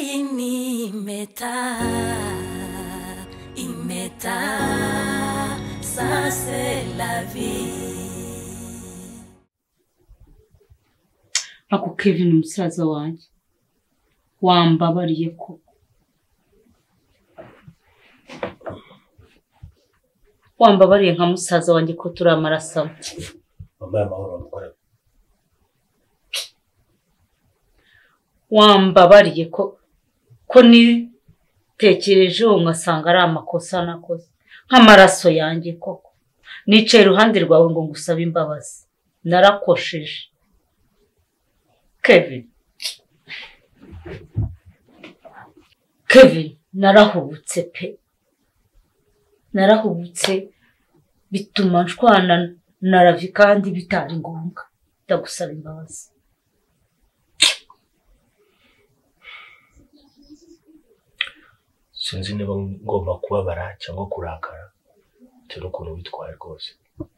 ini meta imeta ça c'est la vie ako kevin umusaza wanjye wambabariye koko wambabariye nka musaza wanjye ko turi amaraso amwe wambaye amahoro mukore wambabariye ko ko nitekereje uwo nkasanga ari amakosa nakoze nk'amaraso yanjye koko nicaye iruhande rwawe ngo ngusabe imbabazi narakosheje kevin kevin narahubutse pe narahubutse bituma nshwana na ravi kandi bitari ngombwa ndagusaba imbabazi sinzi niba ngomba kubabara cyangwa kurakara bitewe n'ukuntu witwaye rwose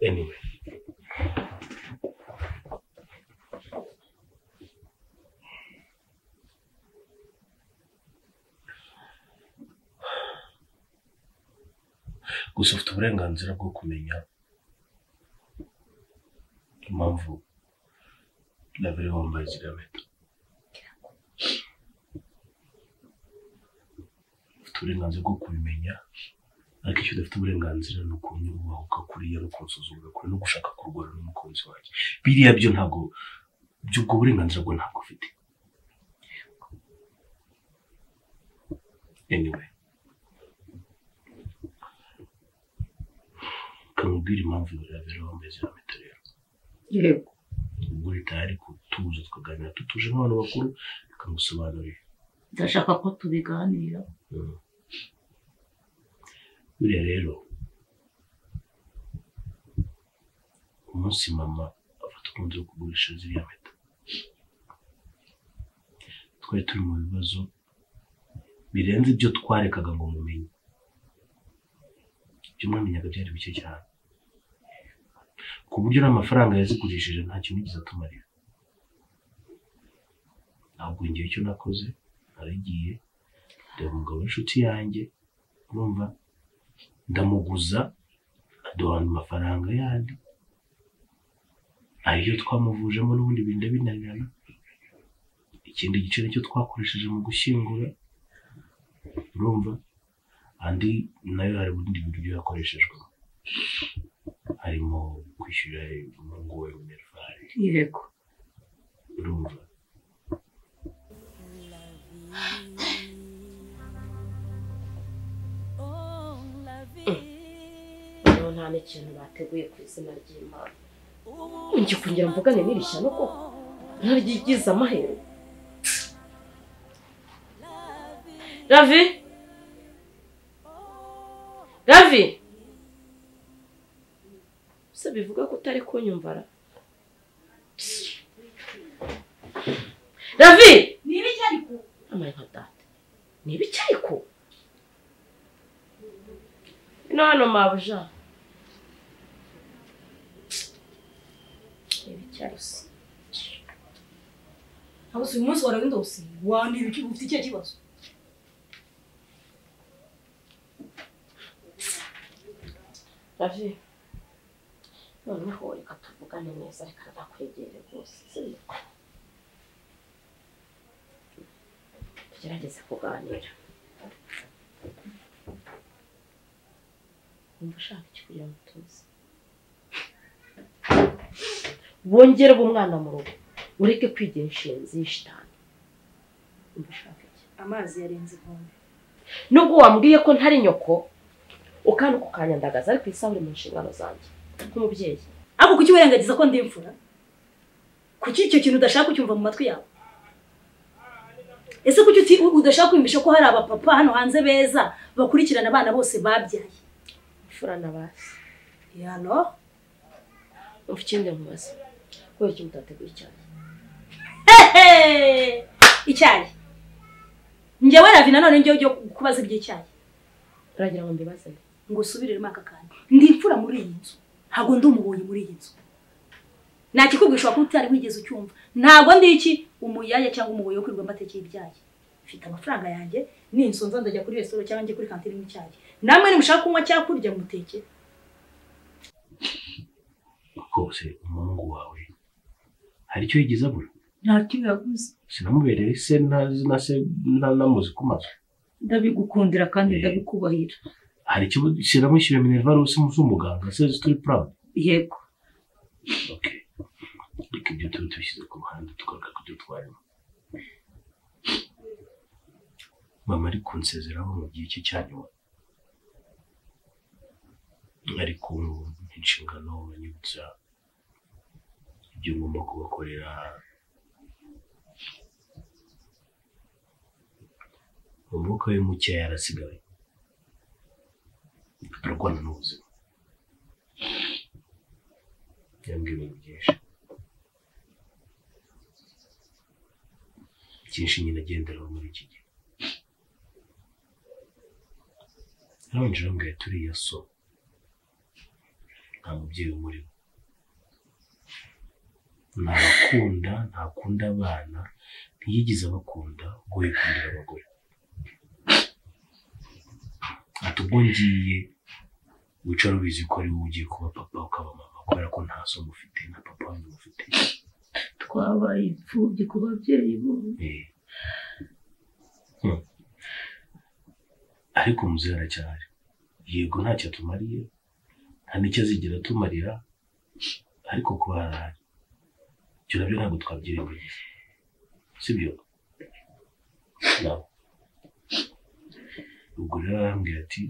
anyway gusa ufite uburenganzira bwo kumenya impamvu nabiri wambaye ziriya mpeta ufite uburenganzira bwo kubimenya ariko icyo udafite uburenganzira ni ukunyubaha ukakuriya no kunsuzugura kure no gushaka kurwana n'umukunzi wanjye biriya byo ntabwo by'ubwo burenganzira bwo ntabwo ufite anyway kamubwira impamvu yabera wambaye ziriya mpeta rero yego ubwo ritari kutuza tukaganira tutuje nk'abantu bakuru bikamusobanurira ndashaka ko tubiganira buriya rero umunsi mama afata umuti wo kugurisha ziriya mpeta twari turi mu bibazo birenze ibyo twarekaga ngo mumenye ibyo mwamenyaga byari bike cyane ku buryo n'amafaranga yazigurishije nta kintu yigeze atumarira ntabwo ngewe icyo nakoze naragiye ndeba umugabo w'inshuti yanjye urumva ndamuguza aduhana amafaranga yandi ayo twamuvujemo n'ubundi bintu binanirana ikindi gice nicyo twakoresheje mu gushyingura urumva andi nayo hari ubundi bintu byo yakoreshejwe harimo kwishyura umuhungu we minervari yego urumva oh la vie rero nta n'ikintu bateguye ku izina ry'imana ujye kugira mvugane n'iri shyano koko ntaryigize amahirwe ravi ravi se bivuga ko utari kunyumva ra ravi ni ibiki ariko amaye nka data ni ibiki ariko ino hano mabuja ni ibiki ariko ntabwo si uyu munsi waragenda wose wandira ibiki ufite ikihe kibazo Ravi noneho reka tuvugane neza reka ndakwegere rwose sibyo tugerageze kuganira wumva ushaka iki kugira ngo tuze bongere umwana mu rugo ureke kwigira inshinzi y'ishitani wumva ushaka iki amazi yarenze inkombe nubwo wambwiye ko ntari nyoko ukandi ukukanyandagaza ariko isaha uri mu nshingano zanjye nk'umubyeyi ariko kuki wirengagiza ko ndi imfura kuki icyo kintu udashaka kucyumva mu matwi yawe ese kuki uti- udashaka kwiyumvisha ko hari abapapa hano hanze beza bakurikirana abana bose babyaye imfura n'abasi yano umva ikindi nkubaza kubera icyo mutateguye icyayi Hehe! icyayi njyewe ravi nanone njyewe ujye kubaza iby'icyayi uragira ngo mbibaze nde ngo usubiremo aka kantu ndi imfura muri iyi nzu ntabwo ndi umubonye muri iyi nzu nta kikubwisha ko utari wigeze ucyumva ntabwo ndi iki umuyaya cyangwa umugoyi wo kwirirwa mbatekeye ibyayi mfite amafaranga yanjye n'inzu nza ndajya kuri resitora cyangwa njye kuri kantine n'icyayi namwe nimushaka kunywa cyangwa kurya mutekere rwose umuhungu wawe hari icyo yigeze abura ntacyo yaguze sinamubereye se ntazi na se nta- ntamuzi ku maso ndabigukundira kandi Eh. ndabikubahira hari icyo sinamushyiriye minervarose umuganga se turi proud yego okay reka ibyo tube tubishyize ku ruhande tugaruka ku byo twarimo mama ari kunsezeraho mu gihe cye cya nyuma ari ku inshingano banyibutsa ibyo ngomba kubakorera umwuka we mukeya yarasigaye arwana n'ubuzima yambwiye ibintu byinshi byinshi nyine agenderaho muri iki gihe arabanje arambwira ati uriya so nta mubyeyi umurimo ntakunda ntakunda abana ntiyigeze abakunda ubwo yikundira abagore ati ubwo ngiye wicara ubizi ko ari wowe ugiye kuba papa ukaba mama kubera ko nta so mufite na papa wanyu mufite twabaye imfubyi ku babyeyi bose Eh. Hmm. ariko muzehe aracyahari yego ntacyo atumariye nta n'icyo azigera atumarira ariko kuba arahari ibyo nabyo ntabwo twabyirengagiza sibyo nabo ubwo rero arambwira ati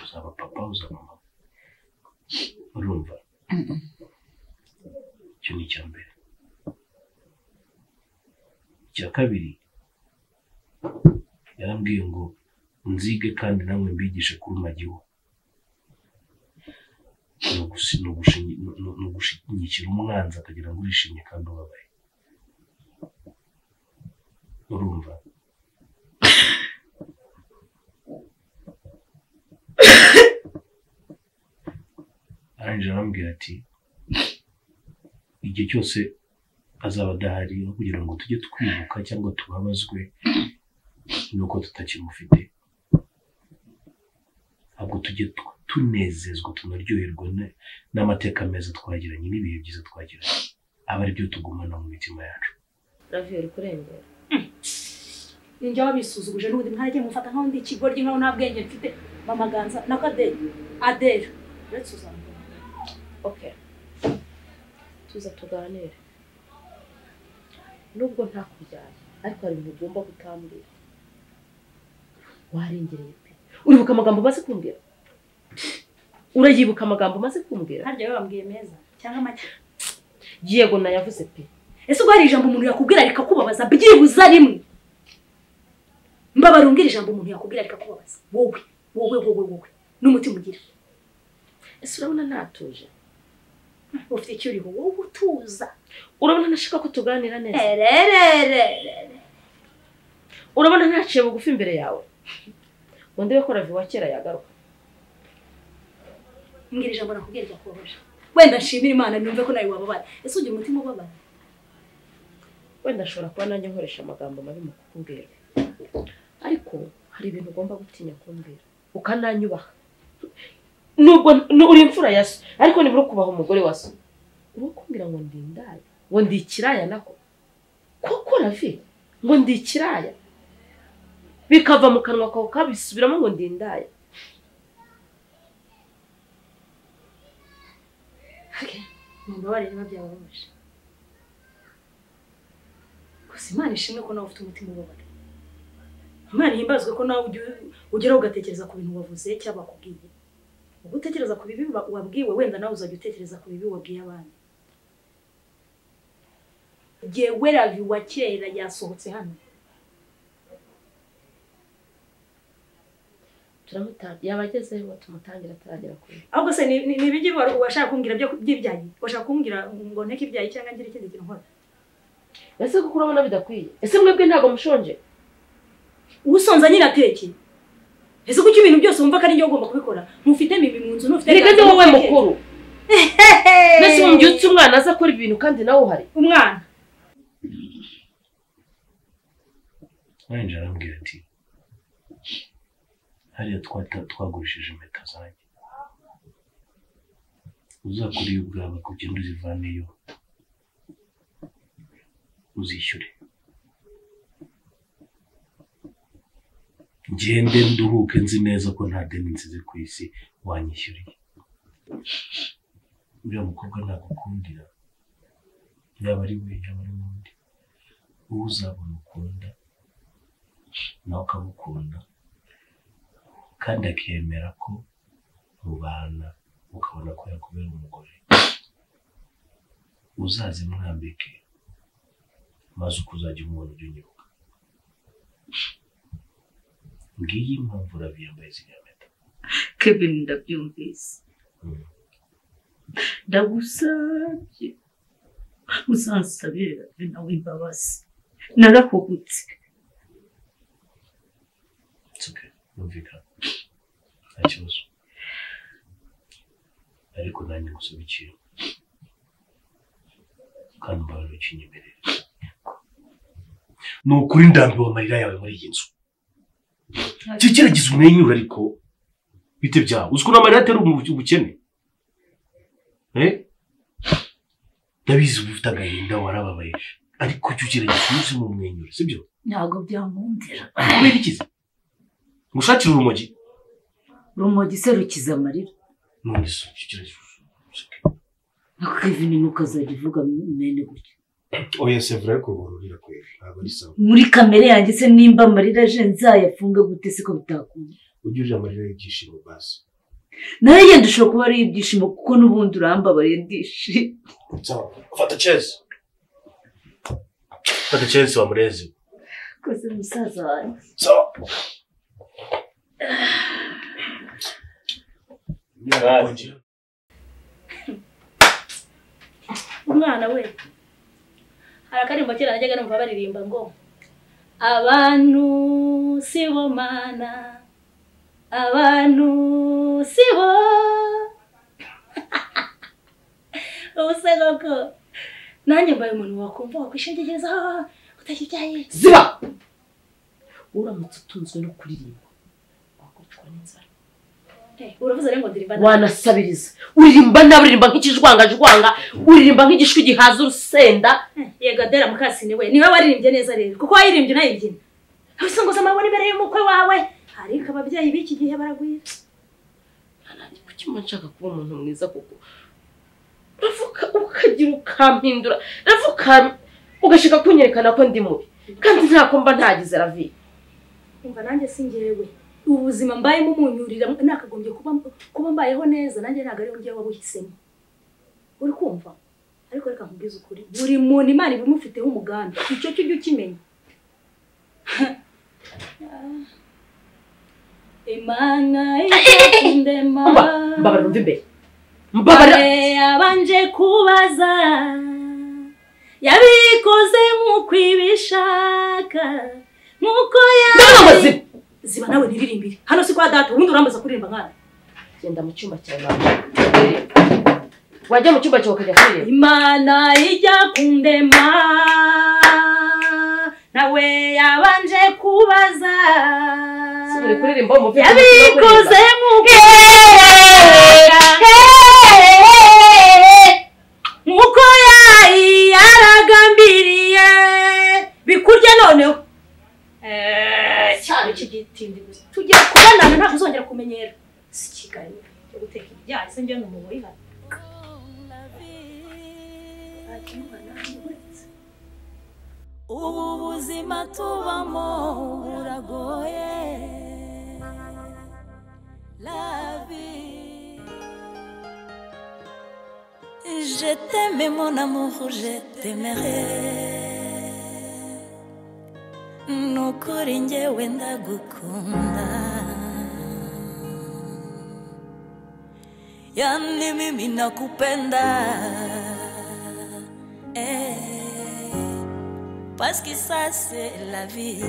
uzaba papa uzaba mama urumva icyo ni icya mbere icya kabiri yarambwiye ngo nzige kandi namwe mbigishe kuruma gihu ni ugusi- ni ugushinyi- ni- ni- ni ugushyigikira umwanzi akagira ngo urishimye kandi ubabaye urumva arangije arambwira ati igihe cyose azaba adahari aho kugira ngo tujye twibuka cyangwa tubabazwe nuko tutakimufite ahubwo tujye tu- tunezezwa tunaryoherwa ne- n'amateka meza twagiranye n'ibihe byiza twagiranye aba ari byo tugumana mu mitima yacu ravi uri kurengera ninjye wabisuzuguje n'ubundi ntajye mufata nkaho ndi ikigoryi nkaho nta bwenge mfite bamaganza nako aderi aderi uretse uzambara oke tuza tuganire nubwo ntakubyaye ariko hari ibintu ugomba gutambira warengereye pe uribuka amagambo umaze kumbwira urayibuka amagambo umaze kumbwira harya we wambwiye meza cyangwa amata yego nayavuze pe ese ubwo hari ijambo umuntu yakubwira rikakubabaza byibuze rimwe mbabara umbwira ijambo umuntu yakubwira rikakubabaza wowe wowe wowe wowe n'umutima ugira ese urabona ntatuje ufite icyo uriho wowe utuza urabona ntashaka ko tuganira neza erererere urabona ntaciye bugufi imbere yawe ngo ndebe ko ravi wa kera yagaruka mbwira ijambo nakubwira ryakubabaje wenda nshimire imana numve ko nawe wababara ese ugira umutima ubabara wenda ashobora kuba nanjye nkoresha amagambo mabi mu kukubwira ariko hari ibintu ugomba gutinya kumbwira ukananyubaha nubwo n- uri imfura ya so ariko nibura ukubaha umugore wa so uba kumbwira ngo ndi indaya ngo ndi ikiraya nako koko ravi ngo ndi ikiraya bikava mu kanwa kawe kabisubiramo ngo ndi indaya mumbabarire niba byababaje gusa imana ishimwe ko nawe ufite umutima ubabara imana ihimbazwe ko nawe ujya- ugeraho ugatekereza ku bintu wavuze cyangwa bakubwiye ubwo utekereza ku bibi wa- wabwiwe wenda nawe uzajya utekereza ku bibi wabwiye abandi jyewe ravi wa kera yasohotse hano turamutangira yaba agezeyo tumutangira ataragera kure ahubwo se ni ni- ni ibiki wa- washaka kumbwira byo- by'ibyayi washaka kumbwira ngo nteke ibyayi cyangwa ngire ikindi kintu nkora ese kuko urabona bidakwiye ese mwebwe ntabwo mushonje usonza nyine ateke ese kuko ibintu byose wumva ko ari njye ugomba kubikora ntufite mibi mu nzu ntufite erega ni byanze wowe ntufite- mukuru mbese mu gihe utse umwana aza akora ibintu kandi nawe uhari umwana twayinjira arambwira ati hariya twata- twagurishije impeta zanjye uzakore iyo ubwawe kugenda uzivaneyo uzishyure ngende nduhuke nzi neza ko nta deni nsize ku isi wanyishyuriye uriya mukobwa nagukundira yaba ari we yaba ari n'undi uwo uzabona ukunda nawe akagukunda kandi akemera ko mubana ukabona ko yakubera umugore uzaze mwambike maze uko uzajya umubona ujye unyibuka ngiyi impamvu urabi yambaye ziriya mpeta kevin ndabyumvise Mm. ndagusabye uzansabire rave nawe imbabazi narahubutse It's okay. Yumvikana. Nta kibazo. Ariko nanjye ngusaba ikintu. Kandi umbabarire ukinyemerere. Ni ukuri ndambiwe amarira yawe muri iyi nzu. Kikiragiza umwenyura ariko bite byawe. Uzi ukuntu amarira atera umu- ubukene? Eh? Ndabizi ufite agahinda warababaye. Ariko jya ugerageza unyuzemo umwenyure, sibyo? ntabwo byamundira Kubera ikiza. Ngushakire urumogi. rumogi se rukiza amarira none se ukigerageza useke nka kevin nuko azajya uvuga mwene gutya oya sevura yo kubururira kwe ntabwo ari sawa muri kamere yanjye se nimba amarira aje nzayafunge gute se ko bitakunda ujye uje amarira y'ibyishimo basi nawe yenda ushobora kuba ari ibyishimo kuko n'ubundi urambabariye ndishimye sawa fata cezi fata cezi wa murezi koze musaza wanjye umwana we hari akaririmbo kera najyaga numva baririmba ngo abantu si bo mana abantu si bo ubu se koko nanjye mbaye umuntu wakumva wakwishingikiza utakibyaye ziba uramutse utunzwe no kuririmba wakubitwa n'inzara Eh, uravuze rero ngo ndirimba nabi. wanasabiriza uririmba nabi uririmba nk'ikijwangajwanga uririmba nk'igishwi gihaza urusenda Eh, yego adera mukasini we niwe waririmbye neza rero kuko wayirimbye unayibyina aho isongoza amabona imbere y'umukwe wawe ariko ababyeyi b'iki gihe baragwira kuki mba nshaka kuba umuntu mwiza kuko uravuka ukagira ukampindura uravuka ugashaka kunyerekana ko ndi mubi kandi ntako mba ntagize ravi umva nanjye si njyewe ubu buzima mbayemo umunyurira nakagombye kuba kuba mbayeho neza nanjye ntabwo ariwe njyewe wabuhisemo uri kumva ariko reka nkubwize ukuri buri muntu imana iba imufiteho umugambi icyo cyo ujye ukimenya imana ikundema mbabarira umva imbere mbabarira kare yabanje kubaza yabikoze nk'uko ibishaka nk'uko ndabona amazina ziba nawe ntiririmbire hano si kwa data ubundi urambaza kuririmba nkana genda mu cyumba cyawe mama wajya mu cyumba cyawe ukajya kuririmba imana ijya kundema nawe yabanje kubaza si buri kuririmba uwo mufite yabikoze nk'uko nk'uko yayi yaragambiriye bikurya noneho Eh, cyane iki gitindi gusa tugiye kubonana ntabwo uzongera kumenyera si kigali cyo guteka ibyayi se njye n'umubiri hano ubu buzima tubamo buragoye labi je t'aime mon amour je t'aimerai nukuri njyewe ndagukunda yani mimi nakupenda eh, parce que ça c'est la vie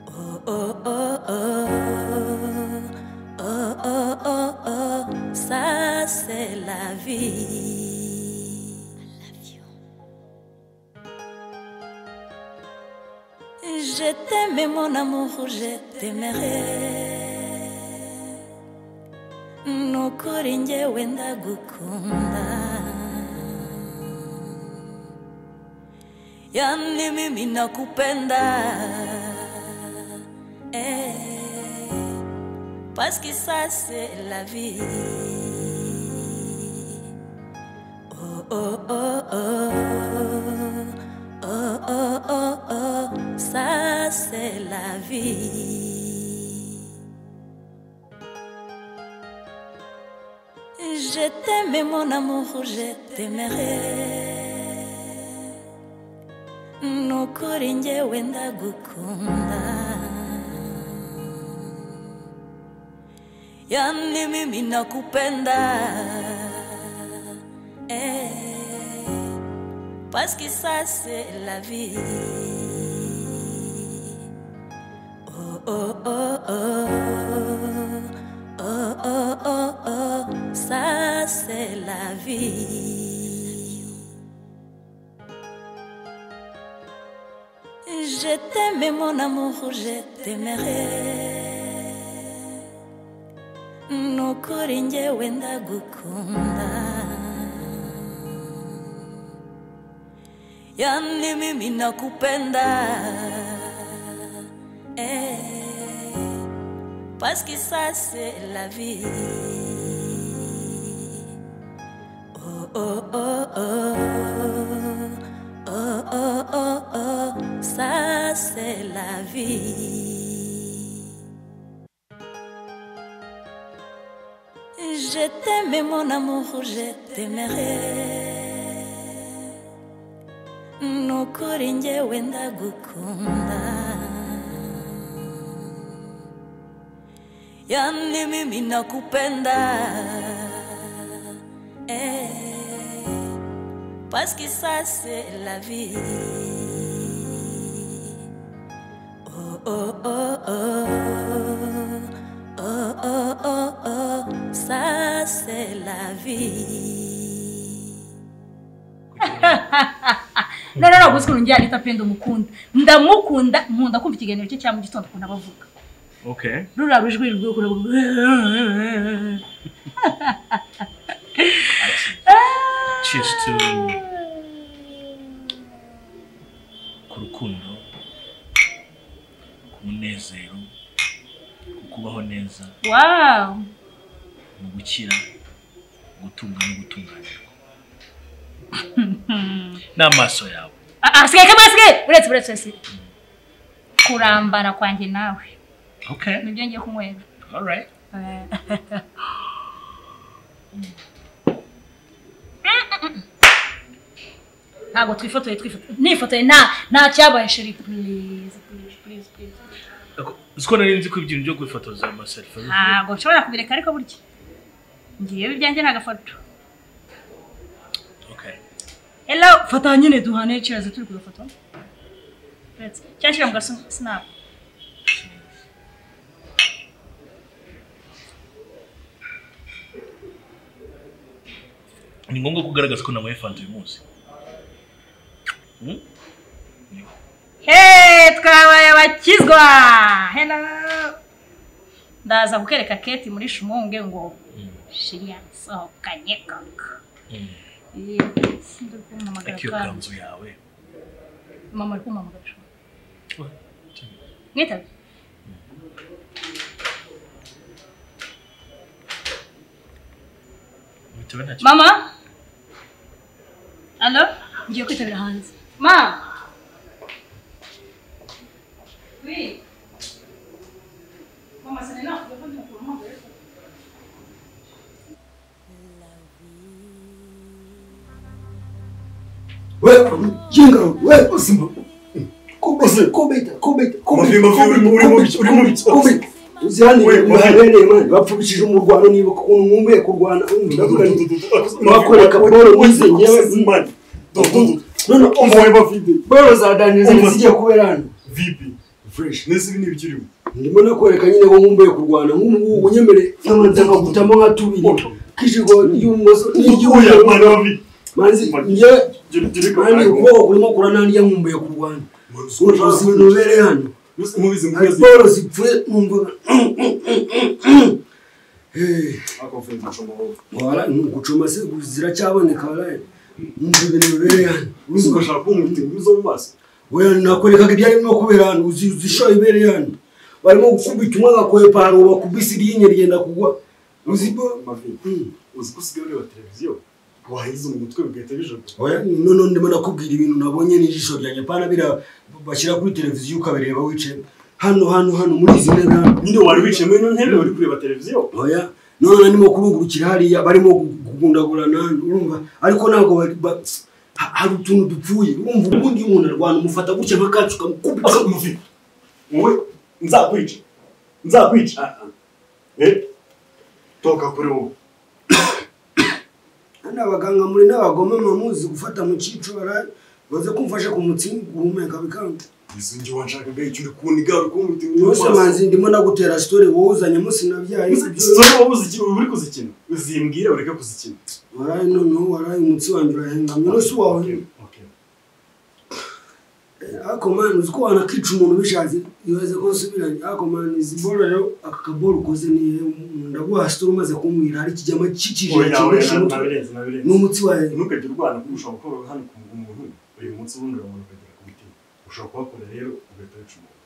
oh oh oh oh oh oh oh oh ça c'est la vie I love you Je t'aimais mon amour, je t'aimerai Nukuri njyewe ndagukunda Yani mimi nakupenda eh, Parce que ça c'est la vie Oh oh oh oh Oh, oh, oh, oh, ça c'est la vie. Je t'aimais mon amour, je t'aimerai. Nukuri njyewe ndagukunda. Yani mimi nakupenda. Eh. Parce que ça c'est la vie. Oh oh oh oh oh oh oh oh ça c'est la vie. Je t'aimais mon amour, je t'aimerai. Nukuri njyewe ndagukunda. yani mimi nakupenda eh, parce que ça c'est la vie oh oh oh oh oh oh oh oh ça c'est la vie je t'aimais mon amour je t'aimerai nukuri njyewe ndagukunda yani mimi nakupenda eh, parce que ça c'est la vie oh oh oh oh oh oh oh oh ça c'est la vie no no no gusa ukuntu njyana itapenda umukunda ndamukunda nkunda kumva ikiganiro cye cya mu gitondo ukuntu abavuga Okay. ruriya rujwi rwiwe ukuntu avuga Cheers to ku rukundo, ku munezero, ku kubaho neza, wawu mu gukira, gutunga no gutunganirwa. N'amaso yawe. asigaye kamwe asigaye uretse uretse uretse kurambana kwanjye nawe Okay. nibyo ngiye kunywera All right. Eh, ntabwo twifotoye twifotoye nifotoye nta nta cyabaye sheri purize purize purize purize Uko nari nzi ko ibintu byo kwifotoza amaselfi. ntabwo nshobora kubireka ariko burya ngiyeyo ibyanjye ni agafoto Okay. hello fata nyine duhane kiraza turi kugafoto uretse cyangwa shyira mu gasinapu ni ngombwa kugaragaza ko nawe fanta uyu munsi Hey, twabaye abakizwa hello ndaza kukereka keti muri shumunge ngo shiri yasohokanye koko Eh, sindari kumuhamagara akiyo kandi. kanzu yawe mama ari kumuhamagara shumunge mwitabe bitewe ntacyo mama alo ngiye kwitabira hanze ma Oui. Mama, ça n'est là, on peut pas nous pour le moment, d'ailleurs. wewe mjinga wewe uzima kubese kubeta kubeta Mavi, mavi, uri mu- uri mu bicu- uri mu bicu- uzirane Wewe, mavi. mwaherere mwana bapfukishije umurwano niba ukuntu nkumbuye kurwana ndavuga nti mwakoreka boro mwize ngewe mwana none umva boro za daniel Umva. zijya kubera hano n'ibikirimo ndimo nakwereka nyine ko nkumbuye kurwana nk'ubu unyemere nk'amanzi nkagutamo nka tubiri k'ijigo ry'ubumoso n'iry'uburyo manzi ngewe Gira- gira- mani ukuboko kurimo kuranandya nkumbuye kurwana ubuvuzi bubereye hano mubizi hari mubizi boro zipfuye numva akavuye mu cuma wowe wara gucuma se ziracyaboneka waraye numva ibintu bibereye hano uzi ugashaka kumwita ibizo mu maso wewe nakwerekaga ibyari birimo kubera hano uzi uzi ishoye ibereye hano barimo gukubita umwe agakopa haroba ku bisi ryinye ryenda kugwa uzi bo amavi Mm. uzi ko usigaye ureba televiziyo wahize mu mutwe bigahita bijogora Oya, none ndimo nakubwira ibintu nabonye n'ijisho ryanjye pana bira bashyira kuri televiziyo ukabireba wicaye hano hano hano muri izi ntebe hano nyine wari wicaye muri ino ntebe uri kureba televiziyo oya none ndimo kurungurukira hariya barimo kugundagurana urumva ariko ntabwo bari- ba- ha- hari utuntu dupfuye urumva ubundi iyo umuntu arwana umufata gutya nka kacu ukamukubita Asa umuvi wowe nzakwica nzakwica eh toka kuri wowe hano abaganga muri n'abagome muzi gufata mu cyico bara- baze kumfasha kumutsinda guhumeka bikanga izo ngiye wanshakaga icyo uri kuniga uri kumwita yose manzi ndimo nagutera sitori wowe uzanye musinabyaye Zora wowe uzi uri kuzikina uzimbwire ureke kuzikina waraye noneho waraye umutsi wanjye urahengamye nose wawe Okay. ariko mani uzi ko wanakica umuntu bishatse ibaze ko usubiranye ariko mani izi boro rero aka kaboro ukoze nihe ndaguha sitori umaze kumwira hari ikijyama kikije Oya, oya, kimurisha umutwe nabirenze nabirenze n'umutsi wawe ntukajya urwana kuko ushobora kuba hano ku umuntu uyu munsi ubundi umuntu ukagera ku mutima ushobora kuhakora rero ugahita wica umuntu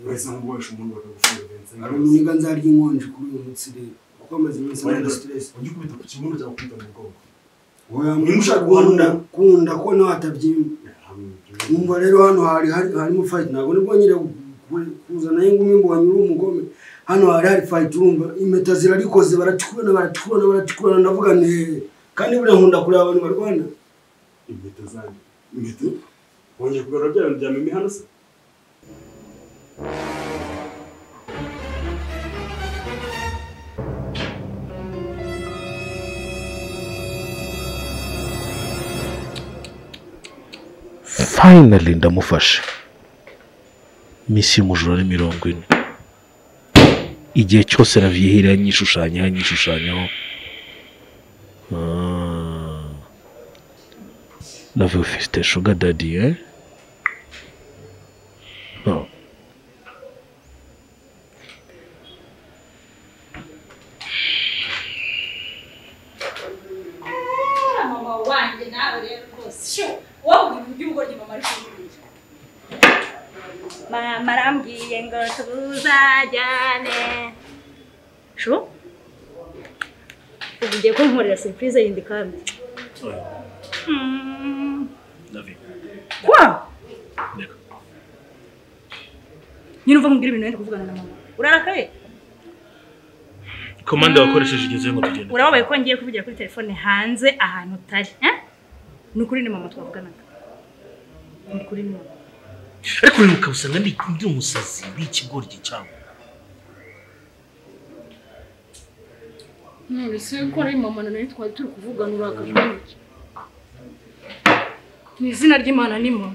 uretse nko guhesha umuntu bakagufungura agahinda hari umuniga nzarya inkonje kuri uyu mutsi rero kuko amaze iminsi Wenda. ntabwo siteresi ujye ukubita ku kibuno cyangwa ukubita mu bwoko wamenya ushaka kunda guhanura. kunda ko nawe atabyimba numva rero hano hari hari- harimo fayiti ntabwo nibwo nyine kuzanayo ingumi ngo banyure umugome hano hari hari fayiti urumva impeta zirarikoze baratukurana baratukurana baratukurana ndavuga ni hehe kandi buriya nkunda kureba abantu barwana impeta zanjye impeta wongeye kugarura bya bintu bya mimi hano se finally ndamufasha iminsi y'umujura ni mirongo ine igihe cyose raviyeheri yanyishushanya yanyishushanyaho Ah. lave ufite shuga dadi eh? no. mama wanjye nawe rero rwose sho wowe ibintu by'ubugoryi mama ari kumbwira mama arambwiye ngo tuzajyane sho ubu ugiye kunkorera serivisi yindi kandi Mm. kwa Reka. nyine uva mubwira ibintu wenda kuvugana na mama urarakaye komande wakoresheje igeze ngo tugende urababaye ko ngiye kuvugira kuri telefone hanze ahantu utari eh? ni ukuri ni mama twavuganaga ni ukuri ni mama ariko rero ukaba usanga ndi ndi umusazi ni ikigoryi cyangwa none se ko ari mama na nari twari turi kuvugana urakajwe n'iki mu izina ry'imana ni mama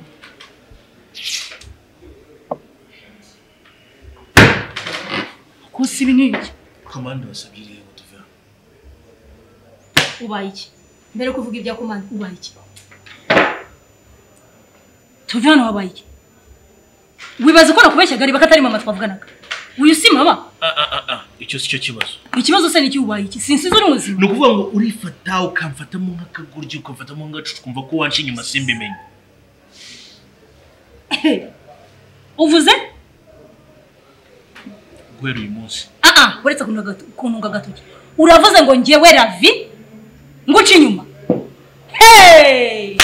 kose ibi ni iki komande wasabye iriya ngo tuve hano ubaye iki mbere yo kuvuga ibya komande ubaye iki tuve hano wabaye iki wibaza ko nakubeshyaga reba ko atari mama twavuganaga uyu si mama Ah, ah, ah, ah, icyo si cyo kibazo ikibazo se ni iki ubaye iki sinsize uri muzima ni ukuvuga ngo urifata ukamfatamo nk'akagoryi ukamfatamo nk'agacu ukumva ko wanshe inyuma simbimenye uvuze guhera uyu munsi aha uretse kuntunga agatoki uravuze ngo ngewe ravi nguca inyuma Hey!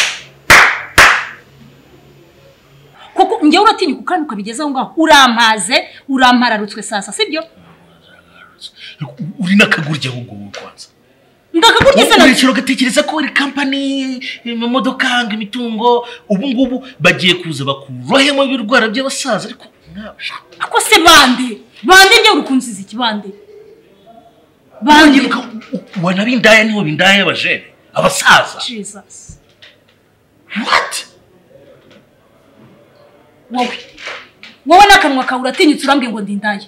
kuko ngewe uratinyuka kandi ukabigeza aho ngaho urampaze urampararutswe sasa sibyo Ariko u- uri n'akagoryi ahubwo wowe kwanza ndakakurya se na urekera ugatekereza ko ari kampani imodoka ngo imitungo ubu ngubu bagiye kuza bakurohemo ibirwara by'abasaza ariko nawe ako se bande bande ngewe urukunsize iki bande bande wangiruka wanabindaya niho bindaya y'abajene abasaza jesus what wowe wowe n'akanwa kawe uratinyutse urambwiye ngo ndindaye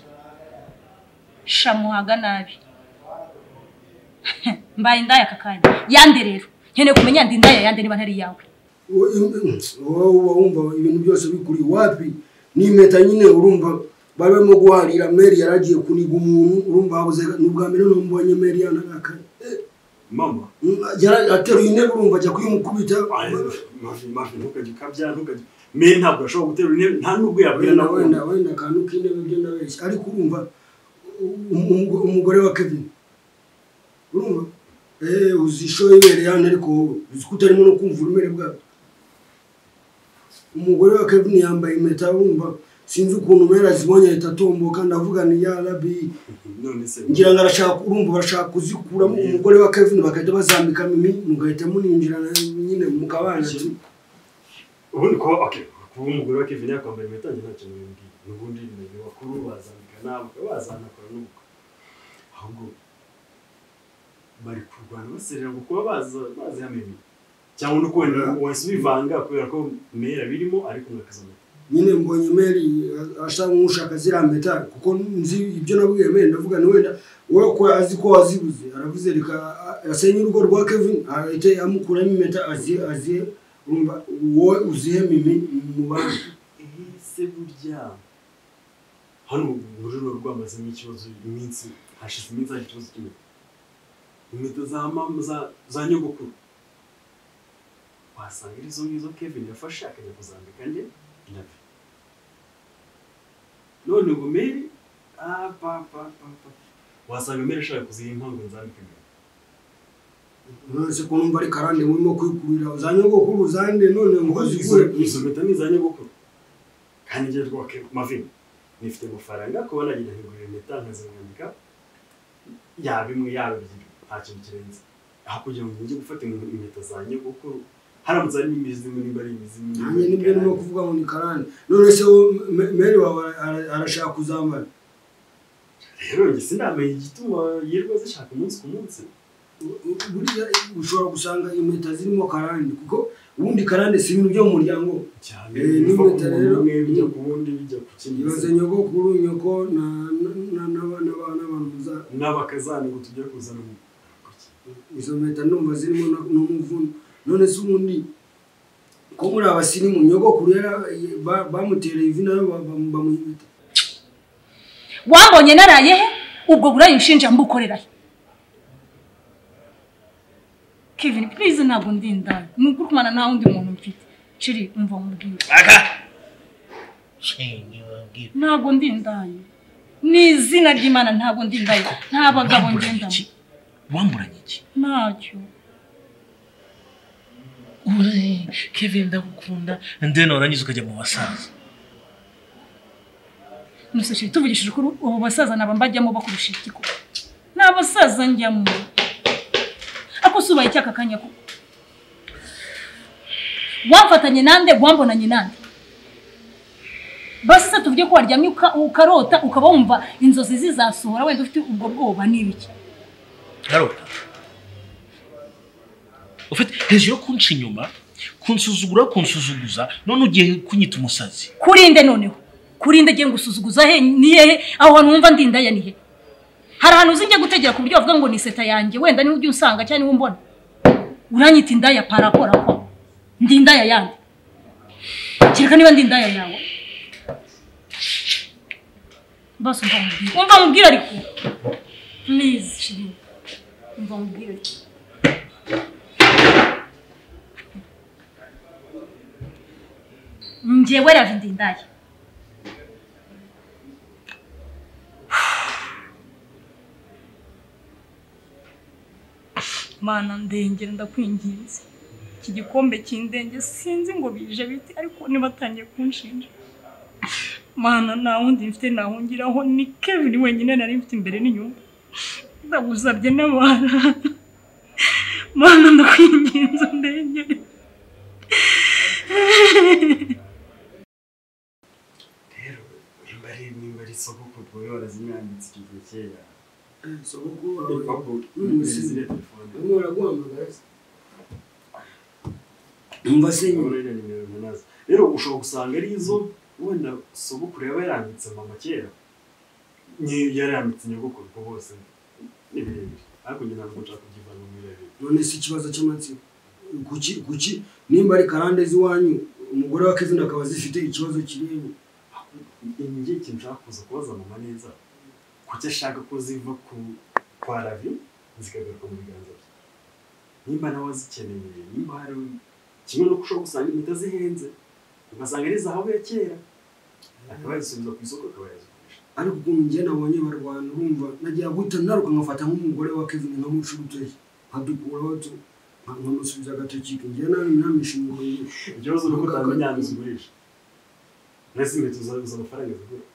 shamuhaga nabi mbaye indaya aka kanya yande rero nkeneye kumenya ndindaya yande niba ntari iyawe Wo- im- im- wowe uba wumva ibintu byose bikuri wapi n'impeta nyine urumva bari barimo guharira meri yaragiye kuniga umuntu urumva habuze ni ubwa mbere numubonye meri yanarakaye mama Yara- ateruye intebe urumva ajya kuyimukubita mafi mafi ntukajye ukabya ntukajye me ntabwo ashobora guterura intebe nta n'ubwo yabwira wenda na wenda wenda akantu k'intebe byo ndabeshya ariko urumva um- um- umugore wa kevin urumva eee uzi ishoye ibere yani ariko wowe uzi ko utarimo no kumva uburemere bwawe umugore wa kevin yambaye impeta urumva sinzi ukuntu umera azibonye ahita atomboka ndavuga ni ya rabi none se ngira ngo arashaka urumva barashaka kuzikuramo umugore wa kevin bagahita bazambika mimi mugahita muninjira na- nyine mukabana ubundi kuba okay kuba umugore wa kevin yakwambara impeta njye ntacyo nabimubwiye n'ubundi ni bakuru bazambika nawe ukaba wazanakora n'ubwo ahubwo bari kurwana baserera ngo kuba baza- bazihamenye cyangwa no kubona wahise ubivanga kubera ko mera birimo ariko mwakazamenya nyine mbonye meri asa nk'ushaka ziriya mpeta kuko nzi ibyo nabwiye meri ndavuga ni wenda wowe ko azi ko wazibuze aravuze reka a- asenye urugo rwa kevin ahita amukuramo impeta azihe azihe urumva wowe uzihe mimi mu bandi ese burya hano muri ruba rwamazemo ikibazo iminsi hashize iminsi hari ikibazo kimwe inkweto za mama za- za nyogokuru wasanga ari izo ngizo kevin yafashe akajya kuzambika nde nabi none ngo meri ah, pa, pa, pa, pa. wasanga meri ashaka kuziha inkangu nzambika imbere nonese ko numva ari karande murimo kwikurira za nyogokuru zande none ngo zigure izo mpeta ni iza nyogokuru kandi njye rwake mavini nifite amafaranga kuba nagenda nkigurira impeta nkazimwambika yaba imwe yaba ebyiri nta kintu kirenze aho kugira ngo njye gufata inkwe- impeta za nyogokuru haramutse harimo imizimu nimba ari imizimu nimba nanjye ari nibyo karande. nimo kuvuga ngo ni karande none se wowe Me- meri wawe ara- arashaka kuzambara rero njye sinamenye igituma yirirwa zishaka umunsi ku munsi burya ushobora gusanga impeta zirimo karande kuko ubundi karande si ibintu byo mu muryango cyane Eh, biva ku n'impeta muntu rero. umwe bijya ku wundi bijya ku kindi yibaze nyogokuru nyoko na- na- na- n'aba- n'aba- n'abantu muza- n'abakazana ngo tujye kuzana umuntu izo mpeta ndumva zirimo na- n'umuvuno none se ubundi ko muri abasirimu nyogokuru yara- ba- bamutereye ivi nayo ba- ba- bamuha impeta wambonye naraye he ubwo burayi ushinja mbukorera he kevin please ntabwo ndi indaya ni ukurukumana nta wundi muntu mfite ciri umva mubwire ntabwo ndi indaya ni izina ry'imana ntabwo ndi indaya nta bagabo ngendamo wamburanye iki ntacyo Uri, kevin ndagukunda ndeno warangiza ukajya mu basaza musosheri tuvugishije ukuri ubu basaza naba mbajyamo bakurusha iki koko ni abasaza njyamo ako si ubaye icyaka kanya koko wamfatanye nande wambonanye nande basi se tuvuge ko waryamye uka- ukarota ukaba wumva inzozi zizasohora wenda ufite ubwo bwoba n'ibiki ntarota ufite hejuru yo kunca inyuma kunsuzugura kunsuzuguza none ugiye kunyita umusazi kurinde noneho kurinde agiye gusuzuguza he ni hehe aho hantu wumva ndindaya ni he hari ahantu uzi njya gutegera ku buryo bavuga ngo ni seta yanjye wenda niwe ujya usanga cyangwa niwe umbona uranyita indaya parakorakora ndi indaya yandi kereka niba ndi indaya yawe basi umva mubwire umva mubwire ariko please shiri umva mubwire ariko njyewe ravi ndi indaya mana ndengera ndakwinginze iki gikombe cy'indenge sinzi ngo bije bite ariko nibatangiye kunshinja mana nta wundi mfite ntawungiraho ni kevin wenyine nari mfite imbere n'inyuma ndagusabye n'abana mana ndakwinginze ndengere rero nimba ari nimba ari isoko kutwo barazimwambitse icyo gihe kera Eh, sogokuru wawe urupapuro n'umusizi ziriya telefone barimo baraguhamagara se umva se nyine Ururimi nimero ntunazi. rero ushobora gusanga ari izo wenda sogokuru yaba yarambitse mama kera Nye- yarambitse nyogokuru ko bose ni birebire ariko njye ntabwo nshaka kugivana mu birebire none se ikibazo cy'amatsiko kuki kuki nimba ari karande z'iwanyu umugore wa kevin akaba zifite ikibazo kireba njye ikintu nshaka kuza kubaza mama neza kuki ashaka ko ziva ku kwa ravi zikagaruka mu biganza bye nimba nawe azikeneye nimba hari kimwe no ushobora gusanga impeta zihenze ugasanga ari zahabu ya kera akaba yazisubiza ku isoko akaba yazigurisha ariko ukuntu njye nabonye barwana urumva nagira guhita naruka nkafata nk'umugore wa kevin nkamuca urutoki nkadukuraho tu nkamusubiza agatoki njye nawe namishinga ikibazo ni uko utamenya ahantu zigurisha mbese inkweto zabuze amafaranga zigura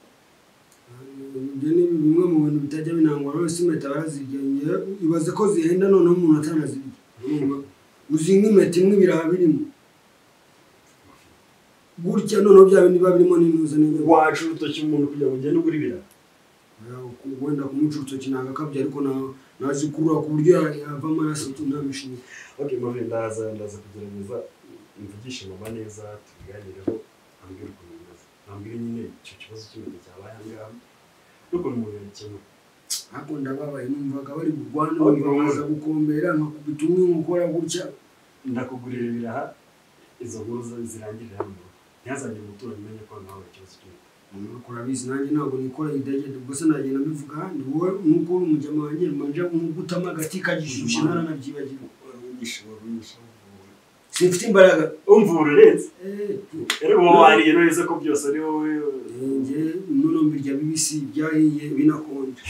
ibyo ni bimwe mu bintu bitajya binangwa rwose impeta barazigengera ibaze ko zihenda noneho umuntu atanazirya urumva uzi nk'impeta imwe ibiraha birimo gutya noneho bya bindi biba birimo n'intuza n'ibyo waca urutoki umuntu kugira ngo ugende ugure ibirayi wenda kumuca urutoki ntabwo akabya ariko na- nazikurura ku buryo ya- yava amaraso tu ntamishimye ok mavi ndaza ndaza kugerageza mvugishe mama neza tubiganireho ambwira ukuntu bimeze ambwira nyine icyo kibazo cy'inkweto cyabaye aha ngaha n'ukuntu umuntu yakemura ariko ndababaye numvaga bari kurwana bakaza gukombera nkakubita umwe nkukora gutya ndakugurira ibiraha izo nkuru zo- zirangirire hano ntihazagire umuturanyi umenya ko nawe ikibazo cy'inkweto Nuko urabizi nanjye ntabwo nikora idegede gusa nagenda mbivuga ni wowe nuko uri umujyama wanjye manje nkugutamo agati kagishyushye naranabyibagirwa unyishe unyishe simfite imbaraga umva ururenze Eh, rero uba wariye neza ko byose ari wowe njye nono mbirya bibisi byahiye binakonje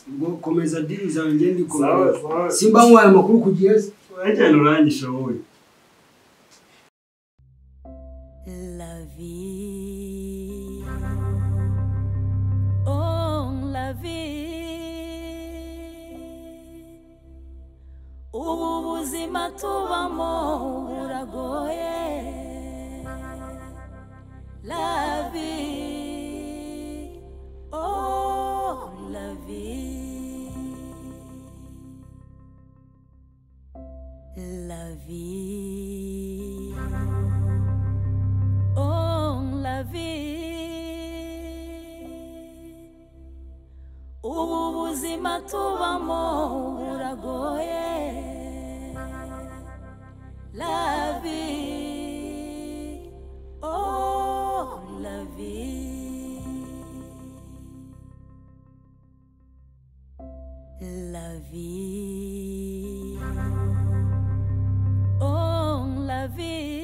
ubwo komeza diri zanjye Sawa, ndikomeza sawa. simba nkwaye amakuru ku gihe se wajyana uranyisha wowe La vie. Oh, la vie. Ubu buzima tubamo buragoye. La vie. Oh, la vie. La vie. Oh, la vie. Ubu buzima tubamo buragoye. La vie. Oh, la vie. La vie. Oh, la vie.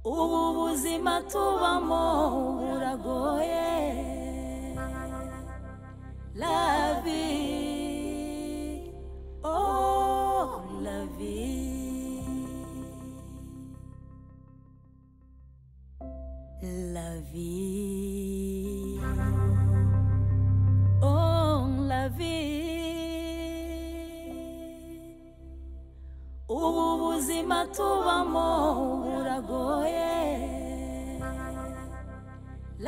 Ubu buzima tubamo buragoye. La vie. Oh, la vie. La vie. Oh, la vie. Ubu buzima tubamo buragoye.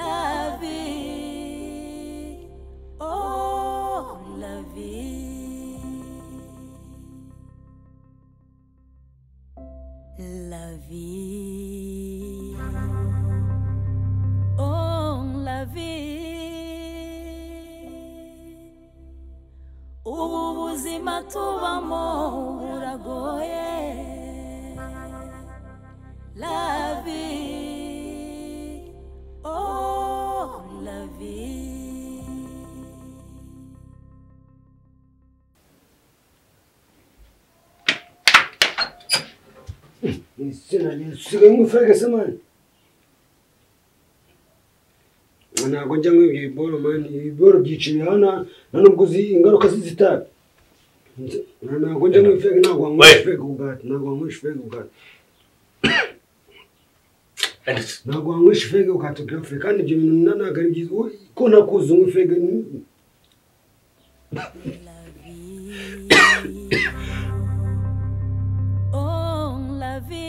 La vie. Oh, la vie. La vie. Oh, la vie. Ubu buzima tubamo buragoye. La vie. Oh, la vie. usigaye nk'ufegese mani ntabwo njya nk'ibyo biboro mani ibiboro byiciye hano nta nubwo uzi ingaruka z'izitabi ntabwo njya nk'ifege ntabwo wanywesha ifege ubugati ntabwo wanywesha ifege ubugati ntabwo wanywesha ifege ukatubwira fure kandi ibyo bintu na- ntabwo ari byiza Uwo- ko nakuzi unywa ifege ni- La vie. Oh, la vie.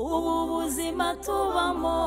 Ubu buzima tubamo